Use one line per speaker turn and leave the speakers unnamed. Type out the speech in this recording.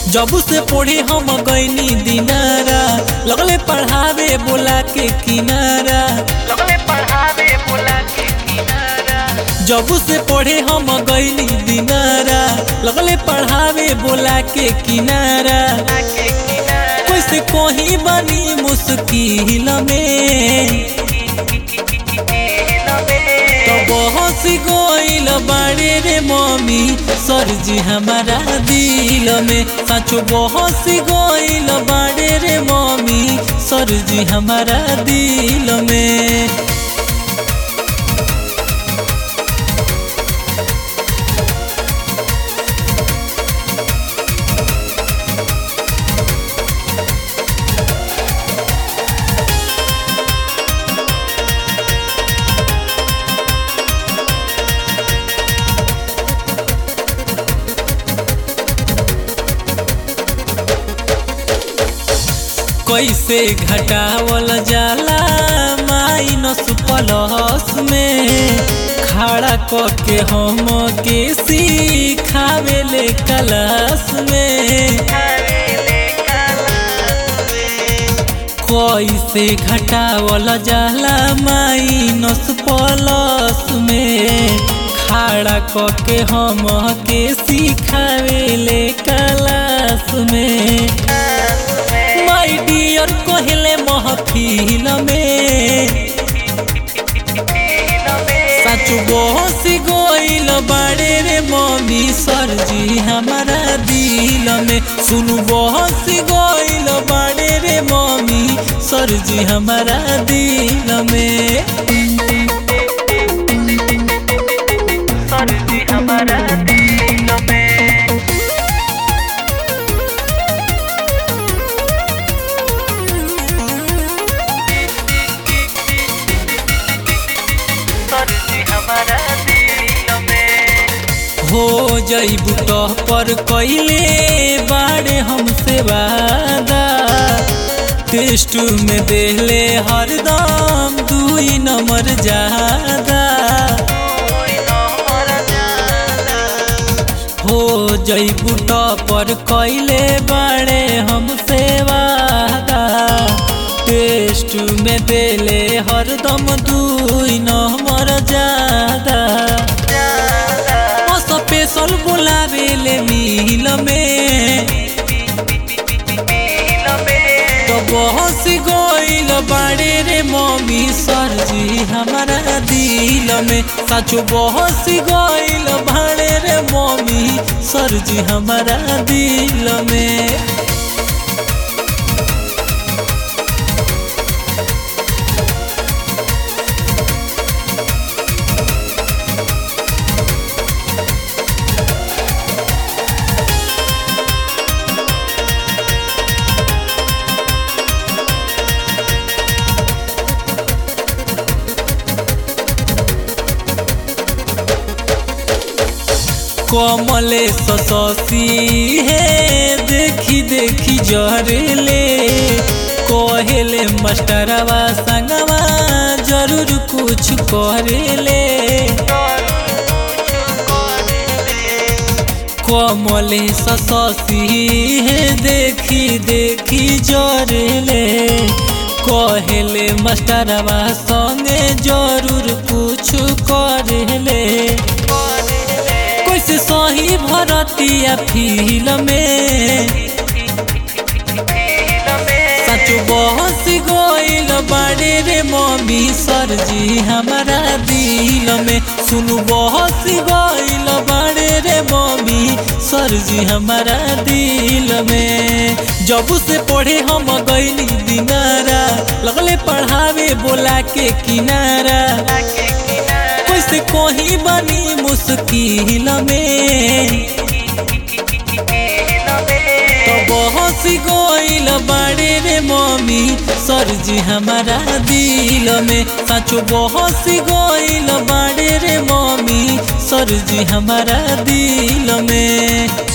जब से पढ़े हम गईनी दिनारा लगले पढ़ावे बोला के किनारा
लगले पढ़ावे बोला के किनारा
जब से पढ़े हम गईनी दिनारा लगले पढ़ावे बोला के किनारा
के किनारा
कैसे कोही बनी मुश्किल में तो बहुत गोइल बाड़े रे मम्मी सरजी हमारा दिल में सचो बहुत गोइल बाड़े रे मम्मी सरजी हमारा दिल में कैसे घटावल जाला माइनस प्लस में खड़ा करके हम के सिखावेले क्लास में कैसे घटावल जाला माइनस प्लस में खड़ा करके हम के सिखावेले क्लास में माय डियर कहले महफिल में सच बहस गोइल बाड़े रे मम्मी सरजी हमारा दिल में सुनु बहस गोइल बाड़े रे मम्मी सरजी हमारा दिल में
सरजी हमारा दिल में सरजी हमारा दिल में
हो जईबू तह पर कैले बाड़े हमसे वादा टेस्ट में देले हरदम दुई नंबर ज्यादा हो जईबू तह पर कैले बाड़े हमसे वादा टेस्ट में देले हरदम दुई नंबर ज्यादा स्पेशल बोलावेले मिल में तो बहुत गोइल बाड़े रे मम्मी सरजी हमारा दिल में सचो बहुत गोइल बाड़े रे मम्मी सरजी हमारा दिल में कमले ससी हे देखी देखी जहरेले कहेले मास्टरवा संगवा जरूर कुछ करेले कमले ससी हे देखी देखी जरेले कहेले मास्टरवा संगे जरूर कुछ करेले कैसे सही भरतिया फील में सच बहुत गोइल बाड़े रे मम्मी सरजी हमारा दिल में सुनु बहुत गोइल बाड़े रे मम्मी सरजी हमारा दिल में जब से पढ़े हम गईली दिनारा लगले पढ़ावे बोला के किनारा कैसे कोही बनी मुश्किल में तो बहुत गोइल बाड़े रे मम्मी सरजी हमारा दिल में सचो बहुत गोइल बाड़े रे मम्मी सरजी हमारा दिल में